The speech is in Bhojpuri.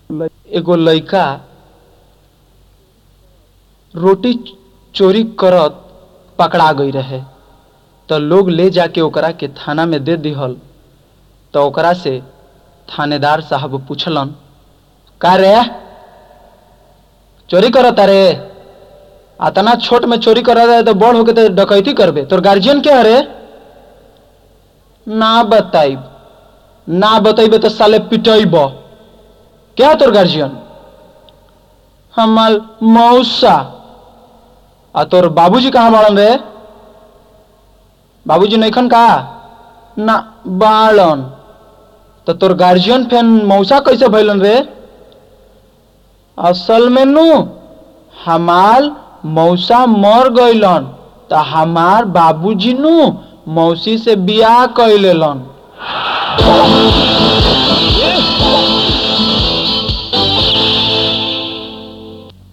एगो लइका रोटी चोरी करत पकड़ा गई रहे त लोग ले जाके ओकरा के थाना में दे दिहल त ओकरा से थानेदार साहब पूछलन का रे चोरी करता रे अतना छोट में चोरी कर रहे तो बड़ होके तो डकैती करबे तोर गार्जियन क्या रे ना बताइब ना बतैबे तो साले पिटैब क्या तोर गार्जियन हमार मौसा आ तोर बाबूजी कहाँ बाड़न रे बाबूजी नैखन का ना बाड़न तो तोर गार्जियन फेन मौसा कैसे भैलन रे असल में नु हमार मौसा मर गइलन त हमार बाबूजी नु मौसी से बियाह कैलेलन